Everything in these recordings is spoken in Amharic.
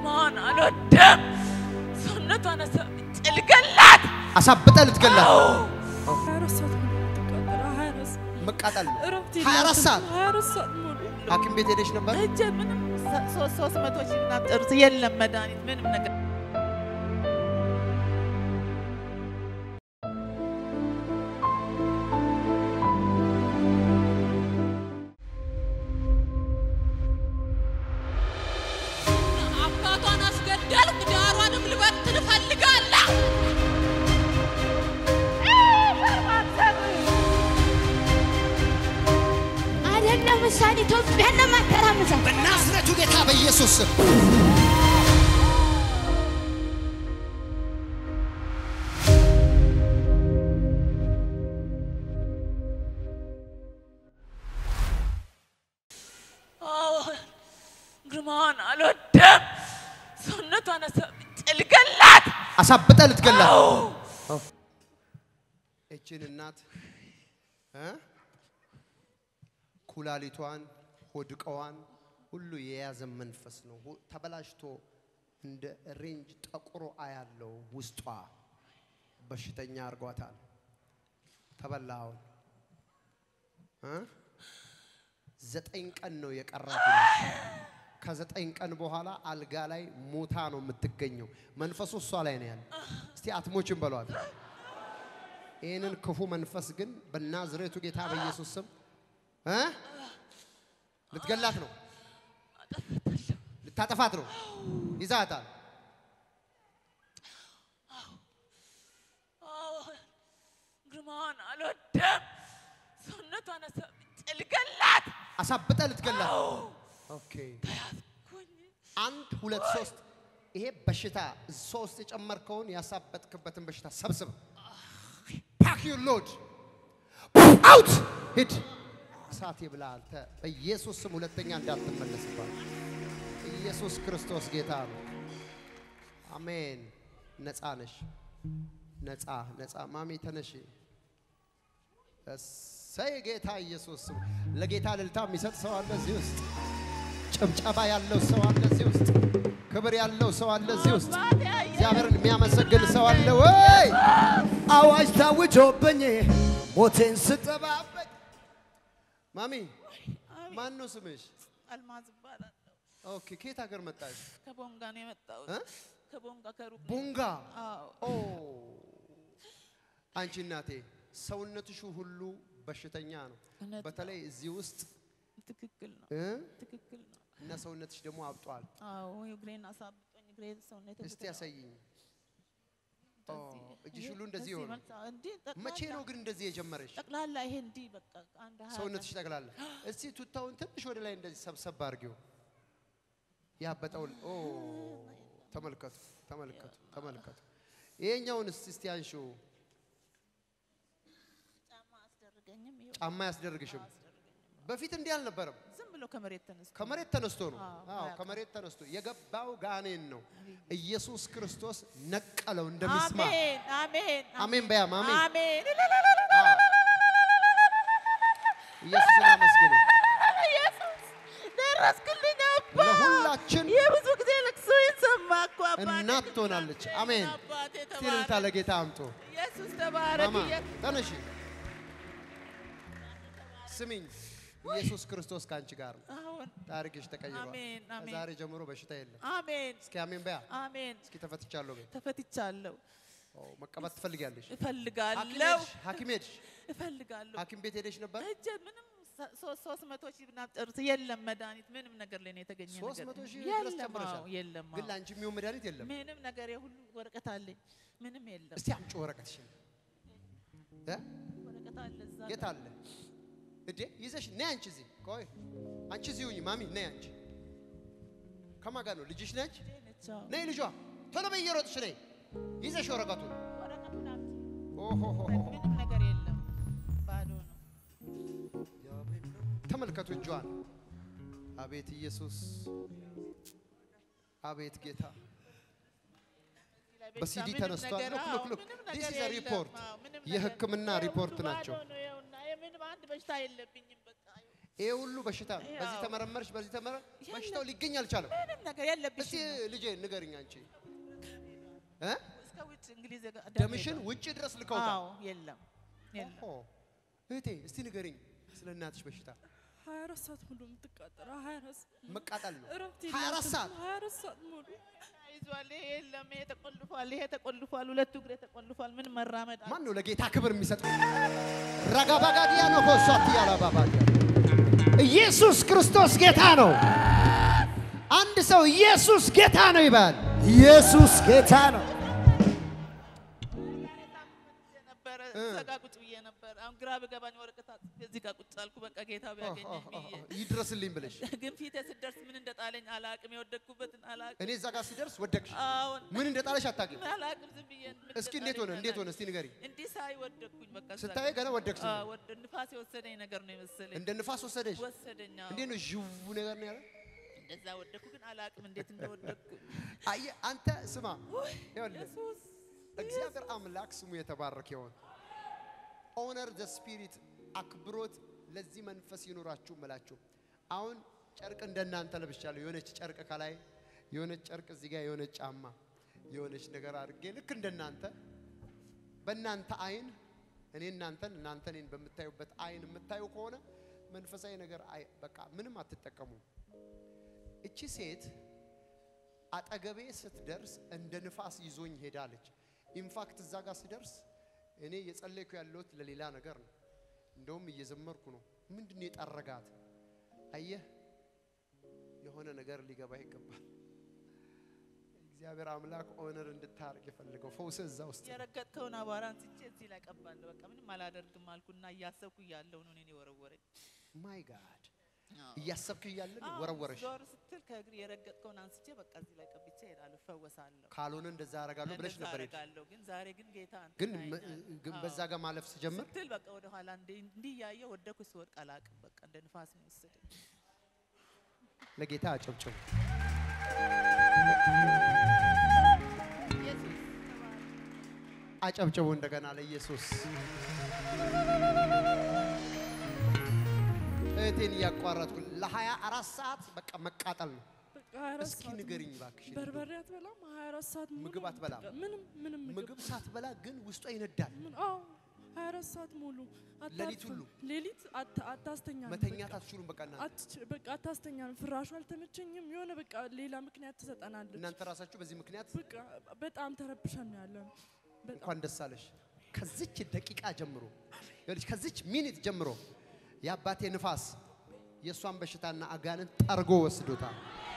ግርማዋን አልወድም። ሰውነቷን አሳብጬ ልገላት። አሳብጠ ልትገላት ሀያ አራት ሰዓት ሙሉ የምትቃጠለው፣ ሀያ አራት ሰዓት መቃጠል ነው። እረፍት 24 የላትም። ሰዓት ሀያ አራት ሰዓት ሙሉ ሐኪም ቤት ሄደሽ ነበር? ሂጅ ምንም ሶስት ሶስት መቶ ሺህ ምናምን ጨርስ የለም መድኃኒት ምንም ነገር አባቷን አስገደልኩ፣ ዳሯንም ልበትን እፈልጋለሁ። አይደለም እሷን ኢትዮጵያን ነው የማተራምሳት። በናዝሬቱ ጌታ በኢየሱስ ስም አዎ፣ ግርማዋን አልወድም። ሰውነቷን አሳብጬ ልገላት። አሳብጠ ልትገላት እችን እናት እ ኩላሊቷን ሆድቀዋን ሁሉ የያዘ መንፈስ ነው። ሁ- ተበላሽቶ እንደ ሬንጅ ጠቁሮ አያለው ውስጧ በሽተኛ አርጓታል። ተበላውን እ ዘጠኝ ቀን ነው የቀራት ይላል። ከዘጠኝ ቀን በኋላ አልጋ ላይ ሞታ ነው የምትገኘው። መንፈሱ እሷ ላይ ነው ያለ። እስቲ አትሞችም በሏት። ይህንን ክፉ መንፈስ ግን በናዝሬቱ ጌታ በኢየሱስ ስም እ ልትገላት ነው፣ ልታጠፋት ነው። ይዛታል። አዎ፣ ግርማዋን አልወድም። ሰውነቷን አሳብጬ ልገላት። አሳብጠ ልትገላት። ኦኬ ተያዝኩኝ። አንድ ሁለት ሶስት። ይሄ በሽታ ሶስት የጨመርከውን ያሳበጥክበትን በሽታ ሰብስብ። ፓክ ዩር ሎድ አውት ሂድ። እሳት ይብላ አንተ በኢየሱስ ስም ሁለተኛ እንዳትመለስባት። ኢየሱስ ክርስቶስ ጌታ ነው። አሜን። ነፃ ነሽ። ነፃ ነፃ። ማሚ ተነሽ። እሰይ ጌታ ኢየሱስ ስም። ለጌታ እልልታ የሚሰጥ ሰው አለ እዚህ ውስጥ። ጭብጨባ ያለው ሰው አለ እዚህ ውስጥ። ክብር ያለው ሰው አለ እዚህ ውስጥ። እግዚአብሔርን የሚያመሰግን ሰው አለ ወይ? አዋጅ ታውጆብኝ ሞቴን ስጠባበቅ። ማሚ ማን ነው ስምሽ? አልማዝ እባላለሁ። ኦኬ ከየት ሀገር መጣሽ? ከቦንጋ ነው የመጣሁት። እ? ከቦንጋ ከሩቅ ነው። ቦንጋ። አዎ ኦ አንቺ እናቴ ሰውነትሽ ሁሉ በሽተኛ ነው። እውነት ነው። በተለይ እዚህ ውስጥ ትክክል ነው። እ? ትክክል ነው። እና ሰውነትሽ ደግሞ አብጧል። አዎ እግሬን አሳብጦኝ እግሬ ሰውነቴ እስቲ ብትለው ያሳይኝ። ኦ እንደዚህ- እጅሽ ሁሉ ይሄ እንደዚህ ሆነ። መልስ- እንዲህ ጠቅላላ- መቼ ነው ግን እንደዚህ የጀመረሽ? ጠቅላላ ይሄ እንዲህ በቃ አንድ ሀያ ሰውነትሽ ጠቅላላ። እስቲ ቱታውን ትንሽ ወደ ላይ እንደዚህ ሰብሰብ አድርጊው። ያበጠውን ኦ ተመልከቱ፣ ተመልከቱ፣ ተመልከቱ። ይሄኛውን እስቲ እስቲ አንሺው። ጫማ አስደርገኝም ይኸው ጫማ ያስደርግሽም። በፊት እንዲህ አልነበረም። ዝም ብሎ ከመሬት ተነስቶ ከመሬት ተነስቶ ነው። አዎ፣ አዎ አያውቅም። ከመሬት ተነስቶ የገባው ጋኔን ነው። ኢየሱስ ክርስቶስ ነቀለው እንደሚስማር። አሜን አሜን አሜን በያም አሜን። አሜን አዎ። ኢየሱስን አመስግኑ። ኢየሱስ ደረስክልኝ አባ ለሁላችን የብዙ ጊዜ ልቅሶ ሰማ እኮ አባቴ እናት ትሆናለች። አሜን። አባቴ እስቲ እልልታ ተባረክ ለጌታ አምጡ። ኢየሱስ ተባረክ ማማ ኢየሱስ ተነሺ። ስሚኝ፣ ኢየሱስ ክርስቶስ ከአንቺ ጋር ነው። አሁን ታሪክሽ ተቀይሯል። አሜን፣ አሜን። ከዛሬ ጀምሮ በሽታ የለም። አሜን እስኪ አሜን በያ። አሜን እስኪ ተፈትቻለሁ በይ። ተፈትቻለሁ ኦ፣ መቀባት ትፈልጊያለሽ? ሐኪም እፈልጋለሁ ሄድሽ? ሐኪም ሄድሽ? እፈልጋለሁ ሐኪም ቤት ሄደሽ ነበር? እጄ ምንም ሰ- ሶስት ሶስት መቶ ሺህ ምናምን ጨርስ የለም መድኃኒት ምንም ነገር ላይ ነው የተገኘ ሶስት ነገር መቶ ሺህ ድረስ የለም ጨምረሻል? አዎ የለም ግን አዎ። ለአንቺ የሚሆን መድኃኒት የለም። ምንም ነገር የሁሉ ወረቀት አለኝ ምንም የለም እስቲ አምጪ ወረቀትሽን። እ? ወረቀት አለ እዛ የት አለ እዴ? ይዘሽ ነይ አንቺ እዚህ ቆይ፣ አንቺ እዚህ ሁኚ። ማሚ ነይ አንቺ። ከማን ጋር ነው? ልጅሽ ነች? ጋር ነች አዎ። ነይ ልጇ፣ ቶሎ በይ እየሮጥሽ ነይ። ይዘሽ ወረቀቱን። ወረቀቱን አምጪ ኦሆሆሆ። ምንም ነገር የለም ባዶ ነው ተመልከቱ እጇን። አቤት ኢየሱስ፣ አቤት ጌታ። በሲዲ ምንም ተነስቷል። ነገር- ሉክ አዎ፣ ሉክ ሉክ ምንም ዲስ ነገር ኢዝ የለም። ሪፖርት አዎ፣ ምንም ነገር- የሕክምና ይኸው ሪፖርት ሁሉ ባዶ ናቸው። ነው፣ ይኸውና፣ ምንም አንድ በሽታ የለብኝም በቃ ይሄ ሁሉ በሽታ ነው። በዚህ ያው። ተመረመርሽ፣ በዚህ ተመረ የለም። በሽታው ሊገኝ አልቻለም። ምንም ነገር እስቲ የለብሽም። ልጄ ንገርኝ አንቺ እ እስከ ውጭ እንግሊዝ ጋ- ደምሽን ውጭ ድረስ ልከውታል። አዎ የለም የለም። ኦሆ። እህቴ እስቲ ንገርኝ ስለ እናትሽ በሽታ። 24 ሰዓት ሙሉ የምትቃጠለው 24 መቃጠል ነው። እረፍት 24 ሰዓት 24 ሰዓት ሙሉ ይዟል። ይሄ የለም፣ ይሄ ተቆልፏል፣ ይሄ ተቆልፏል፣ ሁለቱ እግሬ ተቆልፏል። ምን መራመድ አል- ማን ነው ለጌታ ክብር የሚሰጥ? ረጋባጋዲያ ነው ኮሷት ያላባባዲያ ኢየሱስ ክርስቶስ ጌታ ነው። አንድ ሰው ኢየሱስ ጌታ ነው ይባል። ኢየሱስ ጌታ ነው። ነበረ እ። እዛ ጋ ቁጭ ብዬ ነበር። አሁን ግራ ብገባኝ ወረቀት አጽፌ እዚህ ጋር ቁጭ አልኩ። በቃ ጌታ ቢያገኘኝ ብዬ ይድረስልኝ ብለሽ ግን ፊቴ ስደርስ ምን እንደጣለኝ አላቅም። የወደቅኩበትን አላቅም። እኔ እዛ ጋር ሲደርስ ወደቅሽ። አሁን ምን እንደጣለሽ አታውቂም። ምን አላቅም። ዝም ብዬ ምን እስኪ እንዴት ሆነ? እንደጣለኝ እንዴት ሆነ? አላቅም። እስቲ ንገሪ። እንዲህ ሳይ ወደቅኩኝ። በቃ እዛ ስታይ ጋር። ገና ወደቅሽ። አዎ፣ ወደ ንፋስ የወሰደኝ ነገር ነው የመሰለኝ። እንደ ንፋስ ወሰደሽ። ወሰደኝ። አዎ። እንዴት ነው ዥው ነገር ነው ያለ? እንደዛ ወደቅኩ፣ ግን አላቅም እንዴት እንደወደቅኩ። አየህ አንተ ስማ፣ ይኸውልህ ኢየሱስ እግዚአብሔር አምላክ ስሙ የተባረከ ይሆን። ኦነር ዘ ስፒሪት አክብሮት ለዚህ መንፈስ ይኖራችሁ እምላችሁ። አሁን ጨርቅ እንደናንተ ለብሻለሁ። የሆነች ጨርቅ ከላይ የሆነች ጨርቅ እዚህ ጋር የሆነች ጫማ የሆነች ነገር አድርጌ ልክ እንደናንተ በእናንተ አይን እኔ እናንተን እናንተ እኔን በምታዩበት አይን የምታዩ ከሆነ መንፈሳዊ ነገር አይ በቃ ምንም አትጠቀሙም። እቺ ሴት አጠገቤ ስትደርስ እንደ ንፋስ ይዞኝ ሄዳለች። ኢንፋክት እዛ ጋር ስደርስ እኔ እየጸለይኩ ያለሁት ለሌላ ነገር ነው። እንደውም እየዘመርኩ ነው። ምንድን ነው የጠረጋት? አየህ፣ የሆነ ነገር ሊገባ ይገባል። እግዚአብሔር አምላክ ኦነር እንድታርግ የፈለገው ፈውስ እዛ ውስጥ ነው። የረገጥከውን አቧራ አንስቼ እዚህ ላይ ቀባለሁ። በቃ ምንም አላደርግም አልኩና እያሰብኩ እያለሁ ነው እኔን የወረወረኝ። ማይ ጋድ እያሰብክ እያለ ነው ወረወረሽ። ዞር ስትል ከእግር የረገጥከውን አንስቼ በቃ እዚህ ላይ ቀብቼ እሄዳለሁ፣ እፈወሳለሁ። ካልሆነ እንደዛ አደርጋለሁ ብለሽ እንደዛ ነበር የሄድሽ። አደርጋለሁ። ግን ዛሬ ግን ጌታ አንተ ግን ታይኛለህ። ግን አዎ። በዛ ጋር ማለፍ ስጀምር ስትል በቃ ወደ ኋላ እንዲህ እንዲህ እያየሁ ወደኩ። ስወድቅ አላቅም። በቃ እንደ ንፋስ ነው የወሰደኝ። ለጌታ አጨብጭቡ። ኢየሱስ ተባረክ። አጨብጭቡ እንደገና ለኢየሱስ። እህቴን እያቋረጥኩ ለሀያ አራት ሰዓት በቃ መቃጠል ነው። በቃ 24 እስኪ ሰዓት ንገሪኝ ሙሉ እባክሽ። በርበሬ አትበላም 24 ሰዓት ሙሉ ምግብ አትበላም? ምንም ምንም ምግብ ምግብ ሳትበላ ግን ውስጧ ይነዳል። ምን አዎ 24 ሰዓት ሙሉ ሌሊት አታርፍም። ሁሉ? ሌሊት አት- አታስተኛም መተኛት በቃ። አትችሉም። በቃ እናንተ አትች- በቃ አታስተኛም። ፍራሹ አልተመቸኝም። የሆነ በቃ ሌላ ምክንያት ትሰጠናለች። እናንተ ራሳችሁ በዚህ ምክንያት በቃ በጣም ተረብሸን ነው ያለ ነው። በጣም እንኳን ደስ አለሽ። ከዚች ደቂቃ ጀምሮ ይኸውልሽ፣ ከዚች ሚኒት ጀምሮ የአባቴ ንፋስ የእሷን በሽታና አጋንን ጠርጎ ወስዶታል።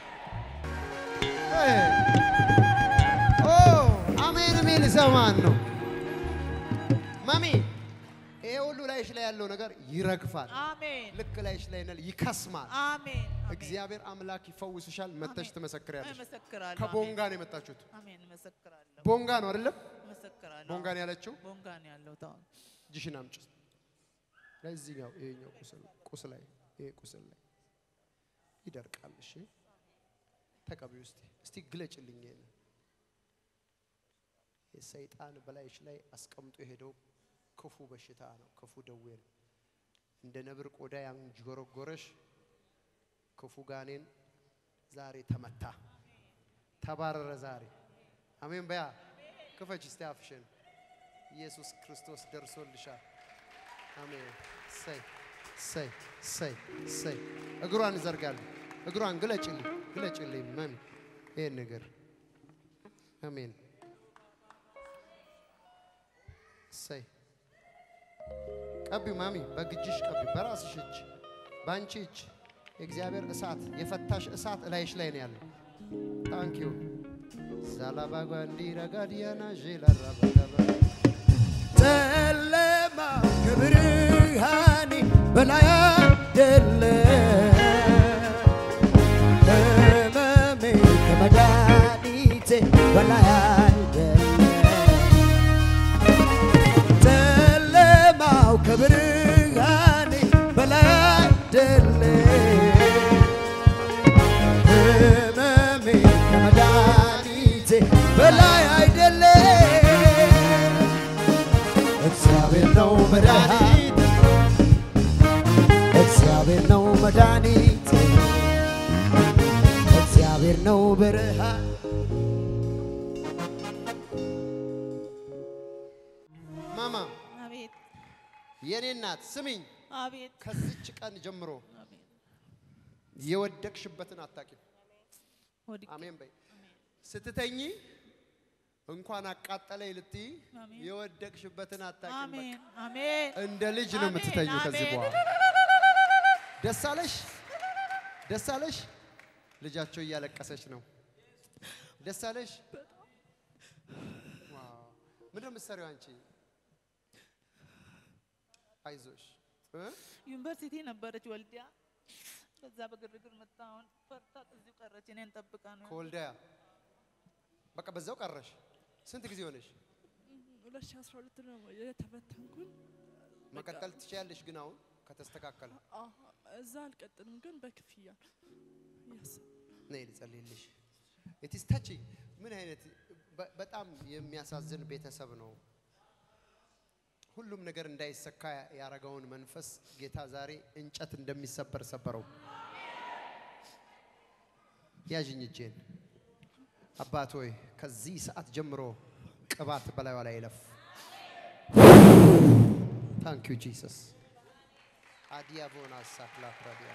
እ ኦ አሜን የሚል ሰማን ነው ማሚ። ይሄ ሁሉ ላይሽ ላይ ያለው ነገር ይረግፋል። አሜን ልክ ላይሽ ላይ ነል ይከስማል። አሜን አሜን። እግዚአብሔር አምላክ ይፈውስሻል። መተሽ አሜን። ትመሰክሪያለሽ። እመሰክራለሁ። ከቦንጋ ነው የመጣችሁት። አሜን እመሰክራለሁ። ቦንጋ ነው አይደለም? እመሰክራለሁ። ቦንጋ ነው ያለችው። ቦንጋ ነው ያለሁት አሁን። እጅሽን አምጪ። ለዚህኛው ይሄኛው ቁስል ቁስል ላይ ይሄ ቁስል ላይ ይደርቃል። እሺ ተቀቢው እስቲ እስቲ ግለጭልኝ። ይሄን የሰይጣን በላይሽ ላይ አስቀምጦ የሄደው ክፉ በሽታ ነው፣ ክፉ ደዌ ነው። እንደ ነብር ቆዳ ያንጎረጎረሽ ክፉ ጋኔን ዛሬ ተመታ፣ ተባረረ ዛሬ። አሜን በያ ክፈች እስቲ አፍሽን። ኢየሱስ ክርስቶስ ደርሶልሻል። አሜን። ሰይ ሰይ ሰይ ሰይ እግሯን ዘርጋለሁ። እግሯን ግለጭልኝ ግለጭልኝ ማሚ ይሄን ነገር አሜን። ሰይ ቀቢው ማሚ በግጅሽ ቀቢው፣ በራስሽ እጅ፣ በአንቺ እጅ የእግዚአብሔር እሳት የፈታሽ እሳት እላይሽ ላይ ነው ያለው። ታንክ ዩ ዛላባጓ እንዲረጋዲያና ዤላራባዳባ ጨለማ ከብርሃኔ በላይ አይደለ ህመሜ ከመድኃኒቴ በላይ አይደለ ጨለማው ከብርሃኔ በላይ አይደለ ህመሜ ከመድኃኒቴ በላይ አይደለ እግዚአብሔር ነው መድኃኒት፣ እግዚአብሔር ነው መድኃኒቴ እግዚአብሔር ነው ብርሃን ማማ አቤት የኔ እናት ስሚኝ፣ አቤት ከዚች ቀን ጀምሮ አቤት የወደቅሽበትን አታቂም። ወድቄ አሜን በይ። ስትተኝ እንኳን አቃጠለኝ ልትይ አሜን። የወደቅሽበትን አታቂም። አሜን አሜን እንደ ልጅ ነው አሜን፣ የምትተኙ ከዚህ አሜን። በኋላ። ደስ አለሽ? ደስ አለሽ? ልጃቸው እያለቀሰች ነው። ደስ አለሽ? ዋው! ምንድን ነው የምትሰሪው አንቺ? አይዞሽ እ? ዩኒቨርሲቲ ነበረች ወልዲያ። ከዛ በግርግር መጣ። አሁን ፈርታ እዚሁ ቀረች። እኔን ጠብቃ ነው ከወልዳያ በቃ በዛው ቀረሽ። ስንት ጊዜ ሆነሽ? 2012 ነው የተፈተንኩኝ። መቀጠል ትችያለሽ ግን አሁን ከተስተካከለ አዎ፣ እዛ አልቀጥልም ግን በክፍያ ያስ ነይ ልጸልይልሽ። ኢትስ ታቺ ምን አይነት በ- በጣም የሚያሳዝን ቤተሰብ ነው። ሁሉም ነገር እንዳይሰካ ያረገውን መንፈስ ጌታ ዛሬ እንጨት እንደሚሰበር ሰበረው። ያዥኝ እጄን። አባት ሆይ ከዚህ ሰዓት ጀምሮ ቅባት በላዩ ላይ ይለፍ። ታንክ ዩ ጂሰስ አዲያቦና ሳክላ ፕራዲያ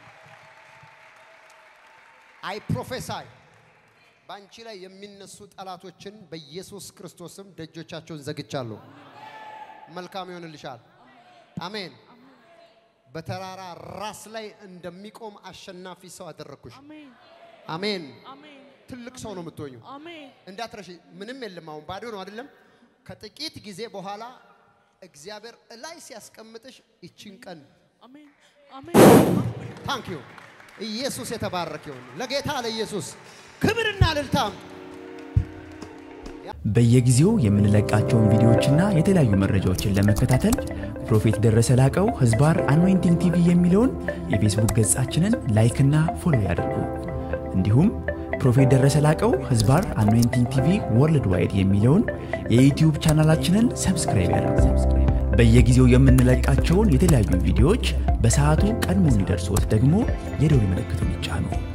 አይ ፕሮፌሳይ በአንቺ ላይ የሚነሱ ጠላቶችን በኢየሱስ ክርስቶስም ደጆቻቸውን ዘግቻለሁ። መልካም ይሆንልሻል። አሜን። በተራራ ራስ ላይ እንደሚቆም አሸናፊ ሰው አደረግኩሽ። አሜን አሜን። አሜን ትልቅ ሰው ነው የምትሆኙ። አሜን እንዳትረሺ። ምንም የለም። አሁን ባዶ ነው አይደለም። ከጥቂት ጊዜ በኋላ እግዚአብሔር እላይ ሲያስቀምጥሽ ይችን ቀን አሜን አሜን ታንክ ዩ ኢየሱስ የተባረከ ይሁን። ለጌታ ለኢየሱስ ክብርና እልልታም በየጊዜው የምንለቃቸውን ቪዲዮዎችና የተለያዩ መረጃዎችን ለመከታተል ፕሮፌት ደረሰ ላቀው ህዝባር አኖይንቲንግ ቲቪ የሚለውን የፌስቡክ ገጻችንን ላይክና ፎሎ ያድርጉ። እንዲሁም ፕሮፌት ደረሰ ላቀው ህዝባር አኖይንቲንግ ቲቪ ወርልድ ዋይድ የሚለውን የዩትዩብ ቻናላችንን ሰብስክራይብ ያድርጉ። በየጊዜው የምንለቃቸውን የተለያዩ ቪዲዮዎች በሰዓቱ ቀድሞ እንዲደርሶት ደግሞ የደውል ምልክቱን ይጫኑ።